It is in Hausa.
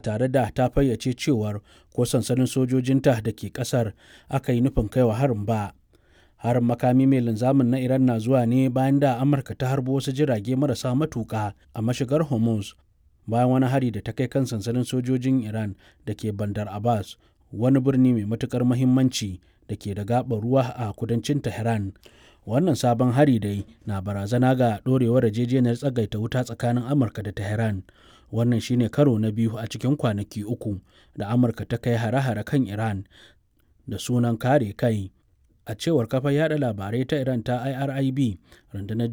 tare da ta fayyace cewar ko sansanin sojojinta da ke ƙasar aka yi nufin kaiwa harin ba. Harin makami mai linzamin na Iran na zuwa ne bayan da Amurka ta harbo wasu jirage marasa matuƙa a mashigar Hormuz bayan wani hari da ta kai kan sansanin sojojin Iran da ke Bandar Abbas, wani birni mai matuƙar muhimmanci da ke da gaɓar ruwa a kudancin Tehran. Wannan sabon hari dai na barazana ga ɗorewar yarjejeniyar tsagaita wuta tsakanin Amurka da Tehran. Wannan shine karo na biyu a cikin kwanaki uku da Amurka ta kai hare-hare kan Iran da sunan kare kai. A cewar kafar yada labarai ta Iran ta IRIB, rundunar